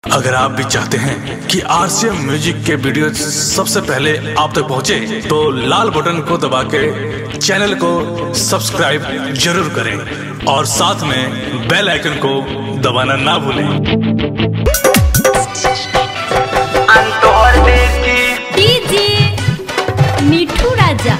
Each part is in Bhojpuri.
अगर आप भी चाहते हैं कि आरसीएम म्यूजिक के वीडियो सबसे पहले आप तक पहुंचे, तो लाल बटन को दबा के चैनल को सब्सक्राइब जरूर करें और साथ में बेल आइकन को दबाना ना भूलें अंतोर देखी डीजे मिठू राजा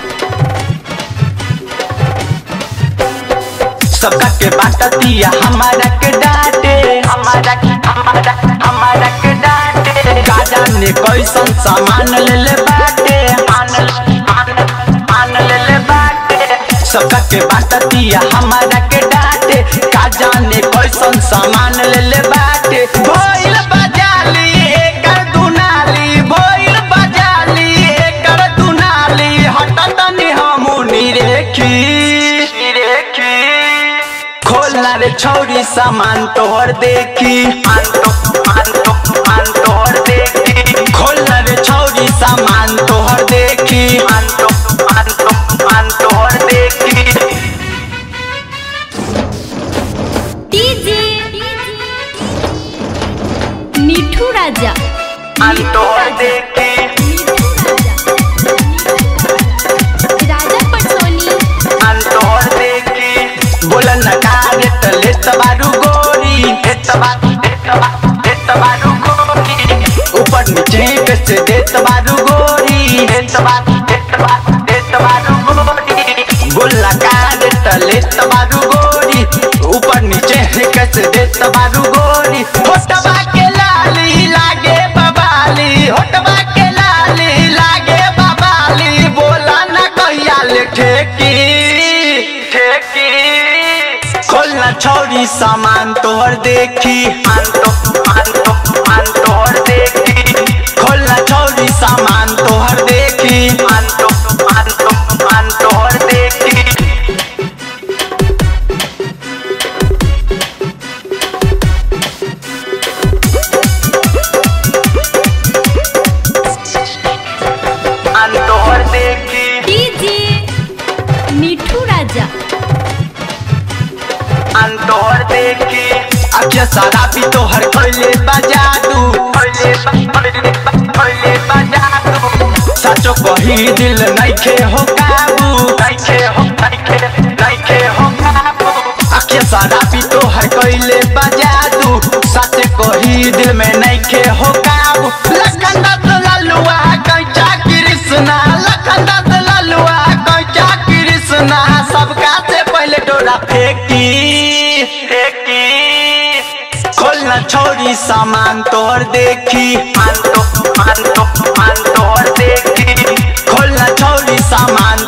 सबका के बाटतिया हमारा के डांटे हमारा हमारा हमारा के डांटे गाजा ने कैसन सामान ले ले बाटे मान मान मान ले ले बाटे सबका के बाटतिया हमारा के डांटे गाजा ने कैसन सामान ले ले बाटे भइल बजाली एकर दुनाली भइल बजाली एकर दुनाली हटत नि हमनी रेखी रेखी खोलना रे छौरी सामान तोहर देखी मान तो मान तो मान तोहर देखी खोलना रे छौरी सामान तोहर देखी मान तो मान तो मान तोहर देखी डीजे मिठू राजा मान तोहर देखी राजा पटसोनी मान तोहर देखी बोलन न कारे तले तबारू गोरी हे तबा हे तबा हे तबारू गोरी ऊपर नीचे कैसे दे तबारू गोरी हे तबा हे तबा हे तबारू गोरी बोला कारे तले तबारू गोरी ऊपर नीचे कैसे दे तबारू गोरी होटवा के लाली लागे बबाली होटवा के लाली लागे बबाली बोला न कहिया ले ठेकी ठेकी खोलना छौरी सामान तोहर देखी मान तो मान तो मान तोहर देखी खोलना छौरी सामान तोहर देखी मान तो मान तो मान तोहर देखी मान तोहर देखी डीजे मिठू राजा अंतोर देखी अखिया सारा भी तोहर खोले बजादू खोले खोले बजादू सचो कही दिल नइखे हो काबू नइखे हो नइखे नइखे हो काबू अखिया सारा भी तोहर खोले बजादू सच कही दिल में नइखे हो काबू लखन दत ललुआ कैचा कृष्णा लखन दत ललुआ कैचा कृष्णा सबका से पहले डोरा फेंकी फेंकी खोलना छोरी सामान तोहर देखी मान तो मान तो मान तोहर देखी खोलना छोरी सामान